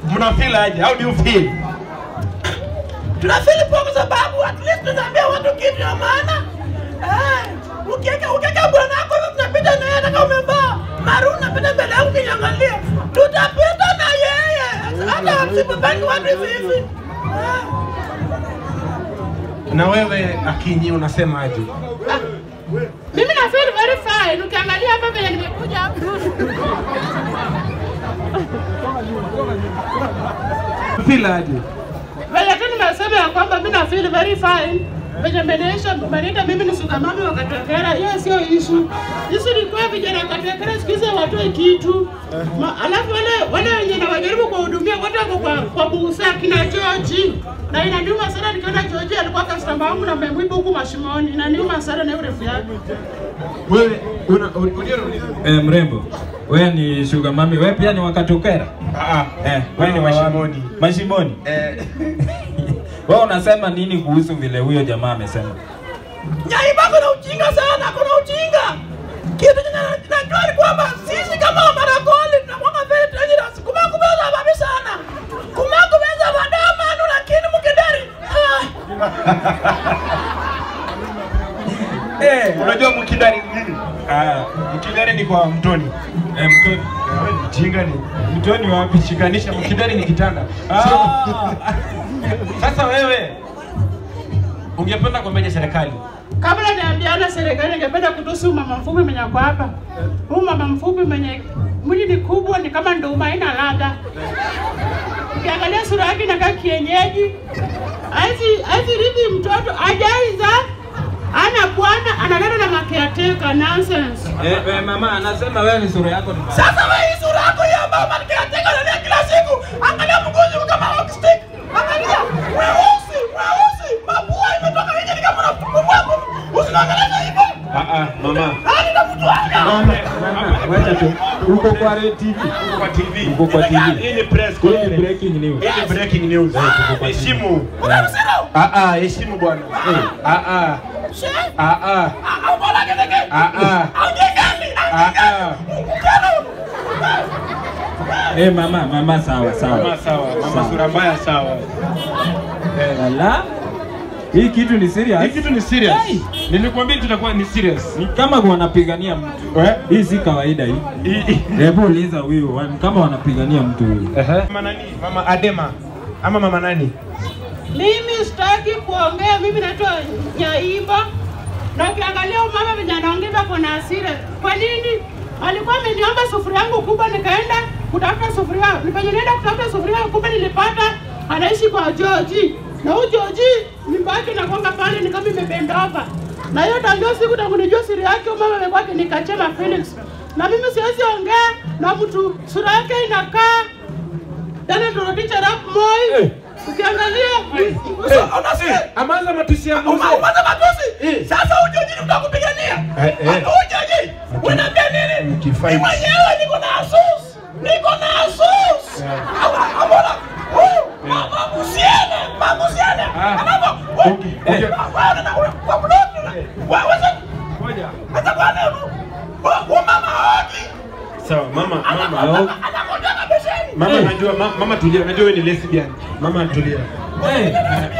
mna feel aje? How do you feel? tunafili poa kwa sababu at least tunaambia watu kitu ya maana. Eh, ukiweka ukiweka bwana wako hivi tunapita na yeye hata kama umevaa maroon unapita mbele yangu kinyangalia. Tutapita na yeye. Hata msipobangi watu hivi hivi. Eh. Na wewe Akinyi unasema aje? Mimi na feel very fine. Ukiangalia hapa vile nimekuja hapa. Feel aje? Vile tu nimesema ya kwamba mimi na feel very fine. Venye menesha maniita mimi ni sugamami wa Katekera, hiyo sio ishu. Ishu ni kwa vijana wa Katekera siku hizi hawatoi kitu. Ma, alafu wale wale wenye na wajaribu kuwahudumia wote wako kwa kwa busa kina George. Na inaniuma sana nikiona George alikuwa customer wangu na mmemwiba huku mashimoni. Inaniuma sana na hiyo refu yake. Wewe una unajua unauliza? Eh, mrembo, wewe ni sugar mami, wewe pia ni wakatokera? Ah ah. Eh, Wewe ni mashimoni. Mashimoni. Eh. Wewe unasema nini kuhusu vile huyo jamaa amesema? Nyaiba kuna ujinga sana, kuna ujinga. Kitu chenye na- najua ni kwamba sisi kama Wamaragoli tunakuwa very dangerous. Kumakubeza babi sana. Kumakubeza madama anu lakini mukidari. Ah. Eh, unajua mkidari ni nini? Ah, Mkidari ni kwa mtoni. eh, mtoni. Wewe ni Mjinga ni. Mtoni wapi? Shikanisha mkidari ni kitanda. Ah. Sasa wewe ungependa kuambiaje serikali? Kabla niambiana serikali, ningependa kutusi huyu mama mfupi mwenye ako hapa. Huyu mama mfupi mwenye mwili ni kubwa, ni kama nduma, haina ladha. Ukiangalia sura yake inakaa kienyeji, haezi haezi rithi mtoto, ajaiza ana bwana, analala na makeateka. Nonsense. Eh, eh, mama anasema wewe ni sura yako ni mbaya. Sasa wewe hii sura yako ya mama nikiateka nalia kila siku. Angalia mgonjwa kama rock stick. Angalia weusi, weusi. Mapua imetoka nje ni kama unapumua. Usinaangalia hivyo. Ah ah, mama. Hadi na mtu wake. Mama, mama, wacha tu. Uko kwa Red TV. Uko kwa TV. Uko kwa TV. Hii ni press Hii ni conference. breaking news. Hii ni breaking news. Heshimu. Unamsema? Ah ah, heshimu bwana. Ah ah. She? Ah ah. Au bora kedeke. Ah ah. Au jengani. Ah ah. Eh, mama, mama sawa, sawa. Mama sawa, mama sura mbaya sawa. Eh. Ala. Hii kitu ni Hii serious. kitu ni serious. Hey. Nilikwambia tutakuwa ni serious. Ni kama wanapigania mtu. Eh? Hii si kawaida hii. Hii- hii- Hebu uliza huyu, wa- kama wanapigania mtu huyu. Mama nani? Mama Adema. Ama mama nani? Mimi sitaki kuongea, mimi naitwa Nyaiba. Na ukiangalia huyu mama venye anaongea kuna hasira. Kwa nini? Alikuwa ameniomba sufuria yangu kubwa, nikaenda kutafuta sufuria. Nifanye nienda kutafuta sufuria kubwa, nilipata anaishi kwa George. Na huyu George nyumba yake inakwanga pale ni kama imebendova. Na hiyo tangu siku tangu nijua siri yake, huyu mama amekuwa akinikachema Felix. Na mimi siwezi ongea na mtu sura yake inakaa tena tunarudisha rap Moi. Ukiangalia Unasikia? Amaza matusi ya Uma- mzee. Umaza matusi. Eh. Sasa huyu George mtakupigania. Eh, eh. Huyu George unaambia nini? Mkifight. Mimi mwenyewe niko na asus. Niko na asus. Au- Amona. Huyu mama musiene, mama musiene. Ah. Anapo. Okay, okay. Wewe una kwa mdomo. Wewe sasa Ngoja. hata kwa nini? Wewe mama hoji. Sawa, mama, mama. Anakojoa na besheni. Mama najua, ma- mama tulia, najua wewe ni lesbian. Mama tulia. Eh.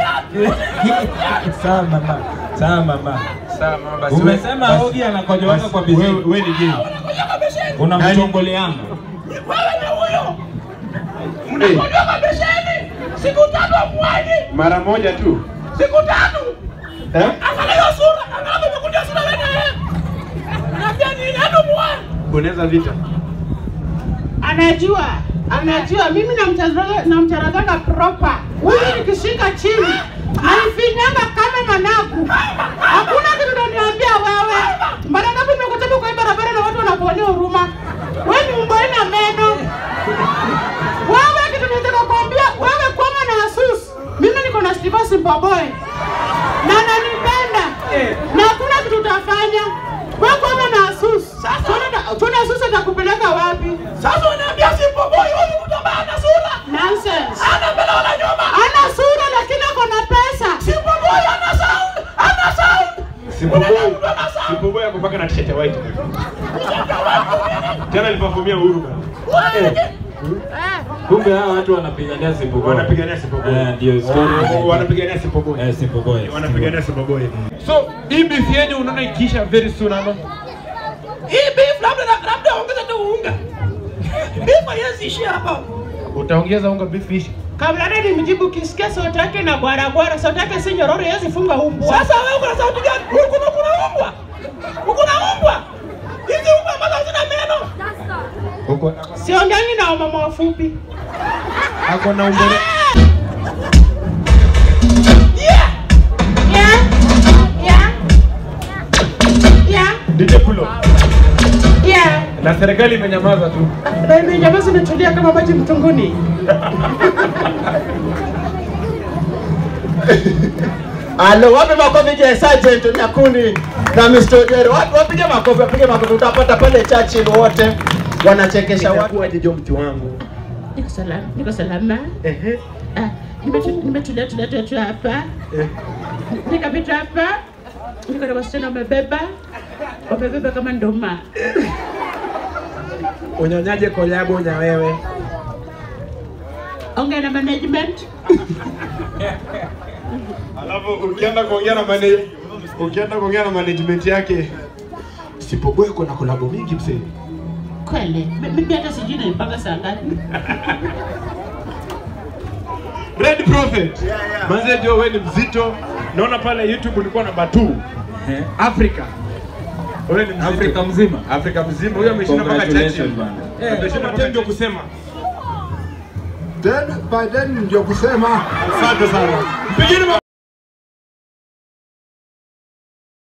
Sawa mama. Sawa mama. Sawa mama basi. Umesema basi- Ogi anakojoanga basi, kwa Wewe bizini. wewe ni gay. Anakojoa na besheni. Unamchongoleanga. Wewe ni huyo. Mnakojoa na besheni. Siku tatu amwaji. Mara moja tu. Siku tatu. Eh? Angalia hiyo sura. Angalia umekuja sura wewe. Unaambia nini? Hadi muone. Unaweza vita. anajua anajua mimi namcharaga namcharagaga proper huyu nikishika chini naifinyanga kama managu hakuna kitu naniambia wewe mara ngapi nimekutana kwa hii barabara na watu wanakuonea huruma wewe ni umbo ina meno wewe kitu nataka kuambia wewe kwama na asus mimi niko na Steve Simbaboy na nanipenda na hakuna kitu utafanya wewe kwama na asus Tuone- tuone asus atakupeleka wapi Sasa unaambia Simba boy huyu mtu ambaye ana sura. Nonsense. Ana mbele wala nyuma. Ana sura lakini ako na pesa. Simba boy ana sound. Ana sound. Sipoboy. Mtu ana sound. Sipoboy hapo mpaka na t-shirt ya white. Tena alipafumia Uhuru bana. Wewe, Eh, Kumbe hawa watu wanapigania Simple Boy. Wanapigania Simple Boy. Eh, ndio story. Oh, wanapigania Simple Boy. Eh, Simple Boy. Wanapigania Simple Boy. So, hii beef yenu unaona ikiisha very soon ama? Hii beef labda labda ongeza tu unga. Beef haiwezi ishia hapa. Utaongeza unga beef ishi. Kabla hata nimjibu kisikia sauti yake na gwara gwara, sauti yake si nyororo, yezi funga umbwa. Sasa wewe uko na sauti gani? Wewe kuna kuna umbwa. Uko na umbwa. Hizi umbwa ambazo hazina meno. Uko Siongeangi na wamama wafupi. ako na umbele. Yeah. Yeah. Yeah. Yeah. DJ Pulo. Yeah. Na serikali imenyamaza tu. Na imenyamaza imetulia kama maji mtunguni. Alo, wapi makofi je Sergeant Nyakuni na Mr. Odero? Wapi wapige makofi, wapige makofi. Utapata pale Churchill wote wanachekesha watu. Itakuwa jijo mti wangu. Niko salama, niko salama. Ehe. Ah, nimetu- nimetulia tulia tulia tu hapa. Eh. Nikapita hapa. Niko na wasichana wamebeba. Wamebeba kama ndoma. Unyonyaje kolabo nya wewe? Ongea na management. Alafu ukienda kuongea na manage ukienda kuongea na management yake Sipoboy kuna kolabo mingi msee. Kweli. mi- Mimi hata sijui naipanga saa ngapi. Red Prophet. Manze jo wewe ni mzito. Naona pale YouTube ulikuwa namba 2. Eh, Africa. Wewe ni mzito. Afrika mzima. Afrika mzima. Huyo ameshinda mpaka Congratulations, Churchill. bana. Eh, ameshinda mpaka ndio kusema. Then by then ndio kusema Asante sana. Mpigeni